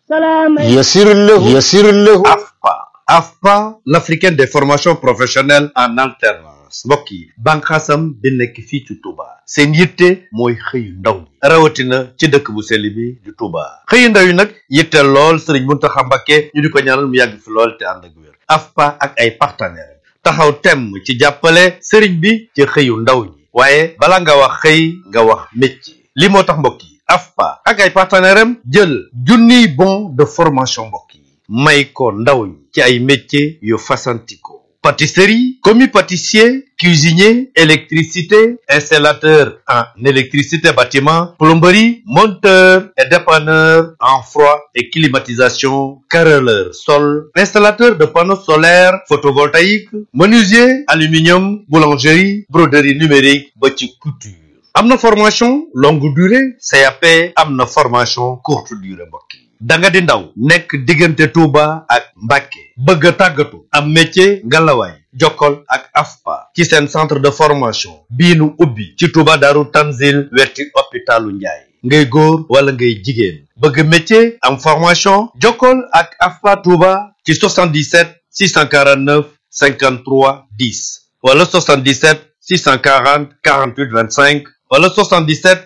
سلاما يسر له يسر له AFPA AFPA l'africaine des formations professionnelles en alternance mbokk yi bànqaasam bi nekk fii ci Touba seen yitte mooy xëyu ndaw ñi rawatina ci dëkk bu sell bi di Touba xëyu ndaw yi nag yitte lool sëriñ Muntaxa Mbakke ñu di ko ñaanal mu yàgg fi lool te ànd ak wér AFPA ak ay partenaires taxaw temm ci jàppale sëriñ bi ci xëyu ndaw ñi waaye bala nga wax xëy nga wax métier li moo tax mbokk yi AFPA ak ay partenaires am jël junniy bon de formation mbokk yi may ko ndaw ñi ci ay métiers yu fasantikoo pâtisserie commis pâtissier cuisinier électricité installateur en électricité bâtiment plomberie monteur et dépanneur en froid et climatisation carreleur sol installateur de panneaux solaires photovoltaïques menuisier aluminium boulangerie broderie numérique ba ci couture am na formation longue durée CAP am na formation courte durée mbokk yi da nga di ndaw nekk diggante Touba ak Mbacké bëgg a tàggatu am métier ngalawaay jokkol ak AFPA ci seen centre de formation bii nu ubbi ci Touba Daaru Tanzil wetti hôpitalu Njaay ngay góor wala ngay jigéen bëgg métier am formation jokkol ak AFPA Touba ci 77 649 53 10 wala 77 640 48 25 wala 77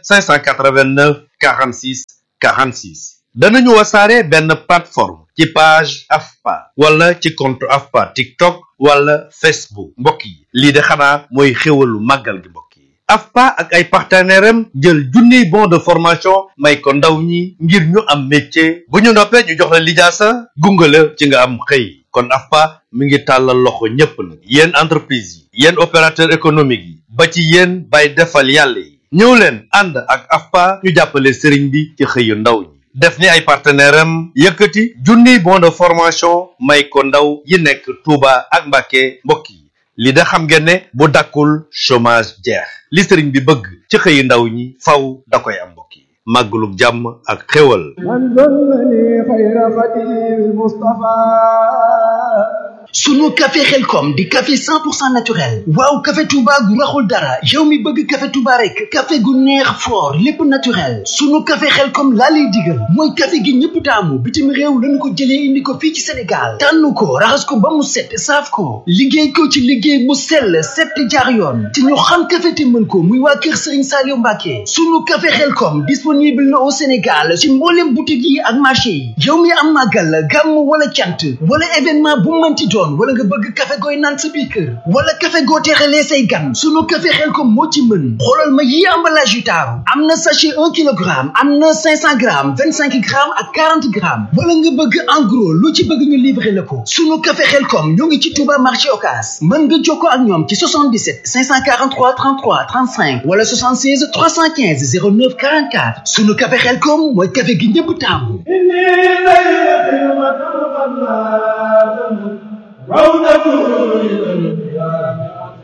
589 46 46 danañu wasaare benn plateforme ci page AFPA wala ci compte AFPA TikTok wala Facebook mbokk yi lii de xanaa mooy xéwalu màggal gi mbokk yi AFPA ak ay partenaires am jël junniy bon de formation may ko ndaw ñi ngir ñu am métier bu ñu noppee ñu jox la lijaasa gunge la ci nga am xëy kon AFPA mi ngi tàllal loxo ñépp nag yéen entreprise yi yéen opérateur économique yi ba ci yéen bay defal yàlla yi ñëw leen ànd ak AFPA ñu jàppale sëriñ bi ci xëyu ndaw ñi def ni ay partenaire am yëkkati junniy bon de formation may ko ndaw yi nekk Touba ak Mbacké mbokk yi li da xam ngeen ne bu dakkul chômage jeex li sëriñ bi bëgg ci xëyu ndaw ñi faw da koy am mbokk yi màggalug jàmm ak xéwal من ظلني خير خديم المصطفى sunu café xelkom di café 100% naturel waaw café touba gu raxul dara yow mi bëgg café touba rek café gu neex fort lépp naturel sunu café xelkom laa lay digal mooy café gi ñëpp taamu bitim réew lañu ko jëlee indi ko fii ci sénégal tànn ko raxas ko ba mu set saaf ko liggéey ko ci liggéey mu sell set te jaar yoon te ñu xam café te mën ko muy waa kër sëriñ Saliou Mbacke sunu café xelkom disponible na au sénégal ci mboolem boutique yi ak marché yi yow mi am màggal gàmm wala cant wala événement bu mënti doon wala nga bëgg café gooy naan sa biir kër wala café goo teexalee say gan sunu café Xelkom moo ci mën xoolal ma yi emballage yu taaru am na sachet un kilogramme am na cinq cent grammes vingt cinq grammes ak quarante grammes wala nga bëgg en gros lu ci bëgg ñu livrer la ko sunu café Xelkom ñoo ngi ci Touba marché Ocass mën nga jokkoo ak ñoom ci 77 543 33 35 wala 76 315 09 44 sunu café Xelkom mooy café gi ñëpp taamu إني ليلة مطلقا روضة إلى القيام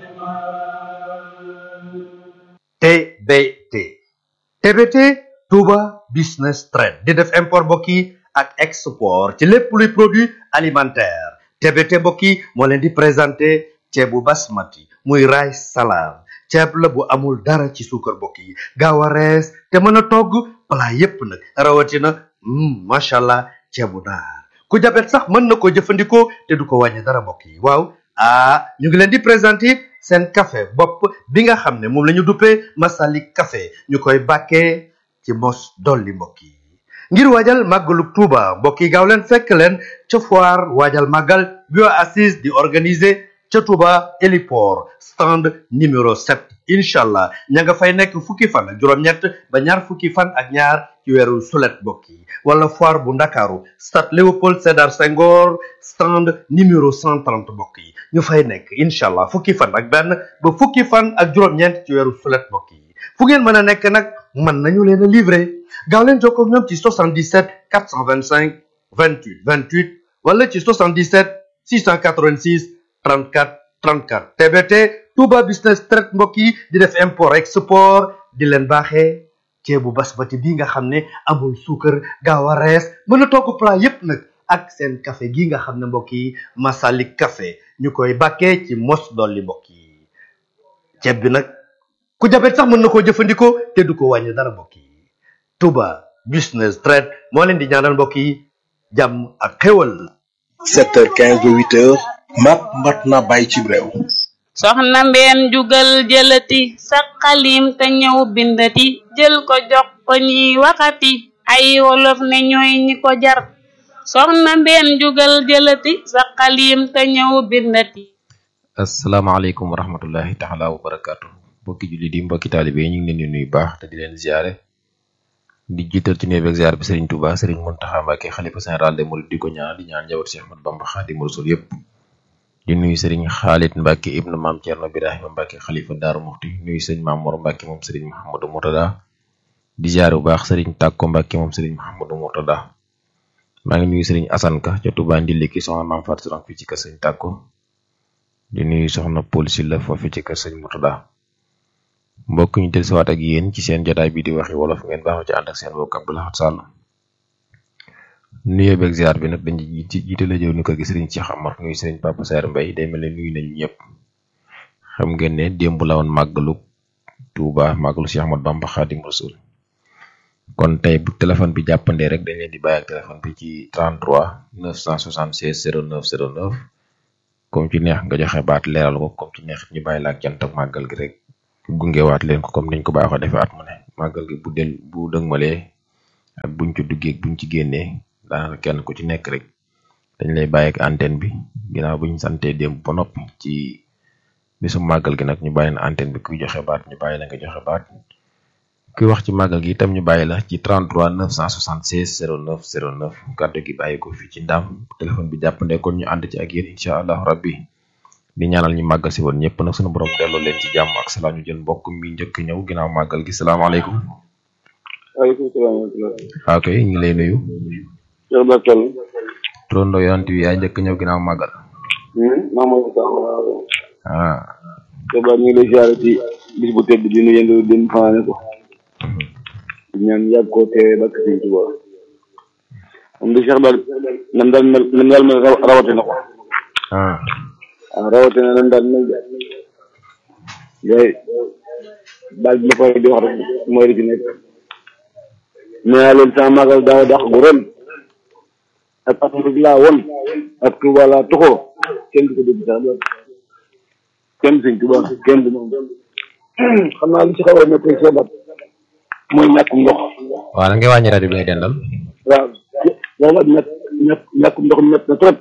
عظيما TBT TBT Touba Business Trade di def import mbokk yi ak export ci lépp luy produit alimentaire TBT mbokk yi moo leen di présenté ceebu basmati muy rice salade ceeb la bu amul dara ci suukar mbokk yi gaaw a rees te mën a togg plat yépp nag rawatina mm, macha allah ceebu naar ku jabet sax mën na ko jëfandikoo te du ko wàññi dara mbokk yi waaw ah ñu ngi leen di présenté seen café bopp bi nga xam ne moom la ñu duppee Masalik café ñu koy bàkkee ci mos dolli mbokk yi ngir waajal màggalu Tuuba mbokk yi gaaw leen fekk leen ca foire waajal màggal bi waa assise di organiser ca Tuuba héliport stand numéro 7 incha allah ña nga fay nekk fukki fan ak juróom-ñett ba ñaar fukki fan ak ñaar ci weeru sulet mbokk yi wala foire bu ndakaaru stade Léopold Sédar Senghor stand numéro 130 mbokk yi ñu fay nekk incha allah fukki fan ak benn ba fukki fan ak juróom-ñeent ci weeru sulet mbokk yi fu ngeen mën a nekk nag mën nañu leen a livrer gaaw leen jokkoo ak ñoom ci 77 425 28 28 wala ci 77 686 34 34 TBT Touba Business Trade mbokk yi di def import export di leen baaxee ceebu basmati bi nga xam ne amul suukar gaaw a rees mën a togg plat yépp nag ak seen café gi nga xam ne mbokk yi Masalik café ñu koy bàkkee ci mos dolli mbokk yi ceeb bi nag ku jabet sax mën na koo jëfandikoo te du ko wàññi dara mbokk yi Touba Business Trade moo leen di ñaanal mbokk yi jàmm ak xéwal 7h15 ba 8h mat mat na bàyyi ci réew soxna mbeen jugal jëlati sa xalim te ñëw bindati jël ko jox ko ñiy waxati ay wolof ne ñooy ñi ko jar soxna mbeen jugal jëlati sa xalim te ñëw bindati asalaamaaleykum wa rahmatullahi taala wa barakaatu mbokki jullit yi mbokki taalibe yi ñu ngi leen di nuyu baax te di leen ziare di jiital ci nuyu beeg ziar bi Serigne Touba Serigne Mountakha Mbacké xalifa général des mourides di ko ñaan di ñaan njaboot Cheikh Ahmadou Bamba Khadimu Rasul yëpp di nuyu Serigne Khalid Mbacké ibnu Maam Thierno Birahima Mbacké xalifa Daaru Muxti nuyu Serigne Maam Mor Mbacké moom Serigne Mouhamadou Mourtada di ziare bu baax Serigne Takko Mbacké moom Serigne Mouhamadou Mourtada maa ngi nuyu Serigne Assane Ka ca Touba Ndiliki soxna Maam Fatou Sourang fii ci kër Serigne Takko di nuyu soxna Paul Sylla foofu ci kër Serigne Mourtada mbokk ñu del siwaat ak yéen ci seen jotaay bi di waxi wolof ngeen baaxoo ci ànd ak seen mbokk Abdou Lahad Sall nuyoo beeg ziar bi nag dañu ci jiite la jëw ni ko gi Serigne Cheikh Amar nuyu Serigne Papa Saer Mbaye day mel ne nuyu nañu ñëpp xam ngeen ne démb la woon màggalu Touba màggalu Cheikh Ahmadou Bamba Khadim Rasoul kon tey bu téléphone bi jàppandee rek dañ leen di bàyyi ak téléphone bi ci 33 976 09 09 comme ci neex nga joxe baat leeral ko comme ci neex ñu bàyyi la ak jant ak màggal gi rek gungewaat leen ko comme niñ ko baaxoo defee at mu ne màggal gi bu del bu dëgmalee ak buñ ci duggee ak buñ ci génnee daanaka kenn ku ci nekk rek dañ lay bàyyi ak antenne bi ginnaaw buñ santee démb ba noppi ci bisu màggal gi nag ñu bàyyi na antenne bi kuy joxe baat ñu bàyyi la nga joxe baat kuy wax ci màggal gi itam ñu bàyyi la ci 33 976 09 09 kàddu gi bàyyi ko fii ci ndam téléphone bi jàppandee kon ñu ànd ci ak yéen incha allah rabbi di ñaanal ñu màggal si woon ñëpp nag sunu borom delloo leen ci jàmm ak salaam ñu jël mbokk mi njëkk ñëw ginnaaw màggal gi salaamaaleykum. waaleykum salaam wa rahmatulah. ok ñu ngi lay nuyu. Cheikh Bakel. turandoo yonent bi yaay njëkk ñëw ginnaaw màggal. Mamadou Sakho waaw. ah. Cheikh Ba ñu ngi lay ziare ci bis bu tedd bi nu yëngu dem fanaane ko. ñaan yàgg koo teewee ba Sëriñ Tuubaa. moom de Cheikh Ba nam daal mel nam daal mel rawate na ko. ah. waaw rawatina lan daal mel yooyu baal bi ma koy di wax rek mooy li ci nekk nee naa leen sama magal daaw dàq gu ren ak Afrique laa won ak Touba laa tuxoo kenn du ko dégg sax loolu kenn sëñ Touba kenn du moom xam naa li ci xaw a nekk rek seebat mooy ñàkkum ndox waaw da ngay wàññi rajo bi ngay dendal. waaw loolu ak ñàkk ñàkk ñàkkum ndox mi métti na trop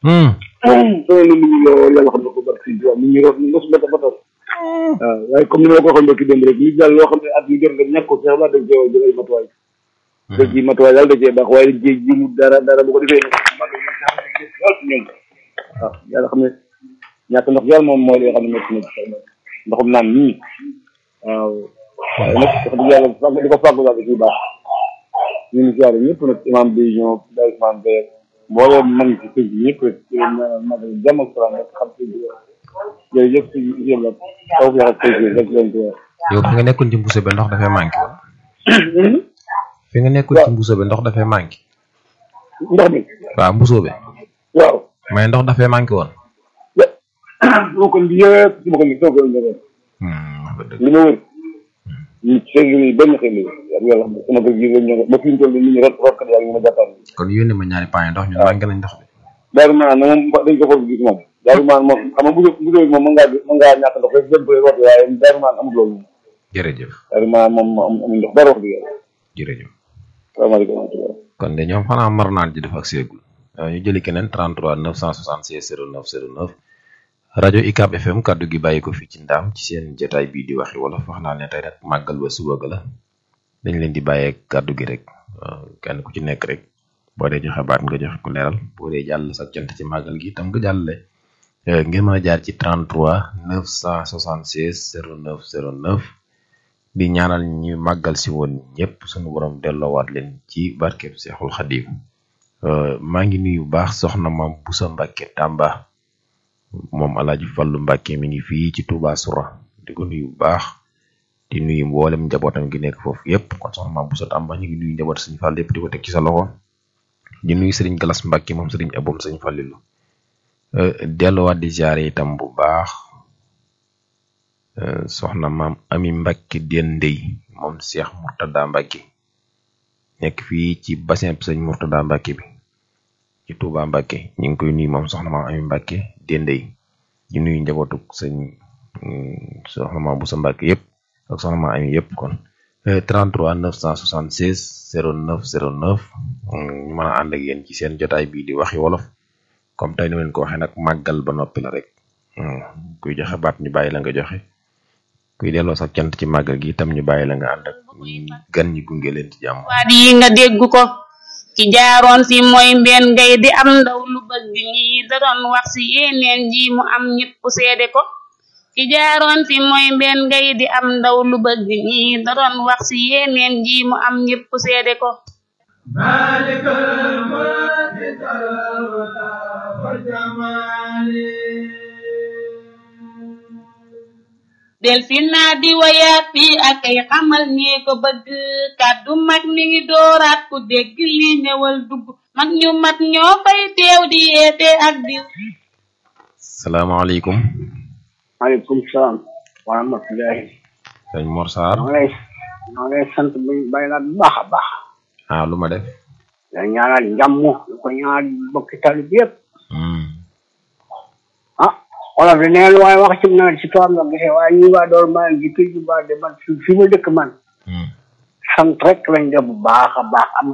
soo na nit ñi lool yàlla xam na ko barke sëñ Touba nit ñi root ni mos bata bata waaw waaye comme ni ma la ko waxoon mbokki démb rek nit daal loo xam ne at mi jot nga ñàkk ko sax dañ cee jël ay matuwaay da ci matuwaay daal da cee baax waaye dañ cee jimu dara dara bu ko defee mag ñi sax dañ cee lool ci ñoom waaw yàlla xam ne ñàkk ndox yàlla moom mooy li nga xam ne métti na ci ndoxum naan nii waaw waaye nag wax dëgg yàlla fàgg di ko fàggu daal da ciy baax ñu ngi siyaare ñëpp nag imam bi ñoo day Ousmane Beye mbooloo mag ci kër gi ñëpp rek ci leen ñaanal magal jàmm ak salaam rek xam ci jërëjëf si yéen la taw bi ak tey rek leen ci wax yow fi nga nekkoon ci mbuuso bi ndox dafay manqué woon. fi nga nekkoon ci mbuuso bi ndox dafay manqué. ndox mi waaw mbuuso bi. waaw mais ndox dafay manqué woon. boo ko bi yëpp si boo ko bi soo ko njëriñ li ma wër ñu seen yi benn xel yi yàlla xam ne sama kër gi lañ ñëw ba fi ñu toll nii nit ñi rot rotkat yaa ngi ma jàppal kon yónnee ma ñaari paa ndox ñun manqué nañ ndox bi. daaru maan na moom dañ ko foog gis moom daaru maan moom xam nga bu bu moom mën ngaa mën ngaa ñàkk ndox rek dem bëri root waaye daaru maan amul loolu moom jërëjëf daaru maan moom amul ndox dara wax dëgg yàlla jërëjëf. salaamaaleykum wa rahmatulah kon de ñoom xanaa mar naan ji dafa ak seegul ñu jëli keneen 33 966 09 09 rajo ICAP FM kaddu gi bàyyi ko fii ci ndaam ci seen jotaay bii di waxi wolof wax naa ne tey nag màggal ba suba ga la dañ leen di bàyyee kaddu gi rek kenn ku ci nekk rek boo dee joxe baat nga joxe ko leeral boo dee jàll sa cant ci màggal gi itam nga jàllale ngeen mën a jaar ci 33 976 09 09 di ñaanal ñu màggal si woon ñëpp suñu borom delloowaat leen ci barkeb Seexul Xadim maa ngi nuyu bu baax soxna maam Busa Mbàkke Tàmba moom Alaaji Fallu Mbàkke mi ngi fii ci Touba Soura di ko nuyu bu baax di nuyu mboolem njabootam gi nekk foofu yëpp kon soxna maam Busa Tàmba ñu ngi nuyu njaboot Sëñ Fall yëpp di ko teg ci sa loxo di nuyu Sëriñ Galas Mbàkke moom Sëriñ Aboom Sëñ Fallilu delluwaat di ziare itam bu baax soxna maam Ami Mbàkke Dendey moom Cheikh Murtada Mbàkke nekk fii ci bassin Sëñ Murtada Mbàkke bi ci Touba Mbacke ñu ngi koy nuyu moom soxna maam Ami Mbacke Dendey di nuyu njabootuk sëñ soxna maam Boussa Mbacke yëpp ak soxna maam Ami yëpp kon 33 976 09 09 ñu mën a ànd ak yéen ci seen jotaay bii di waxi wolof comme tey ni leen ko waxee nag màggal ba noppi la rek kuy joxe baat ñu bàyyi la nga joxe kuy delloo sax cant ci màggal gi itam ñu bàyyi la nga ànd ak gan ñi gunge leen ci jàmm. waat yi nga dégg ko ki jaaroon fi mooy mbeen ngay di am ndaw lu bëgg ñi da doon wax si yeneen ji mu am ñëpp seede ko ki jaaroon fi mooy mbeen ngay di am ndaw lu bëgg ñi da doon wax si yeneen ji mu am ñëpp seede ko مالك الملك والولا والجمال del fi naa di wayaat fii ak ay xamal ñee ko bëgg kàddu mag mi ngi dooraat ku dégg li ñëwal dugg mag ñu mat ñoo fay teew di yeete ak di salaamaaleykum maaleykum salaam wa rahmatullahi sëñ Mor Sarr maa ngi lay maa ngi lay sant bu bàyyi laa bu baax a baax ah lu ma def da ñaanal jàmm lu ko ñaanal bokki tali bi yëpp ah wolof di neen waaye wax ci nawet si tool nga gisee waaye ñu waa door maa ngi ji kër ju baax de man fi fi ma dëkk man sant rek lañ def bu baax a baax am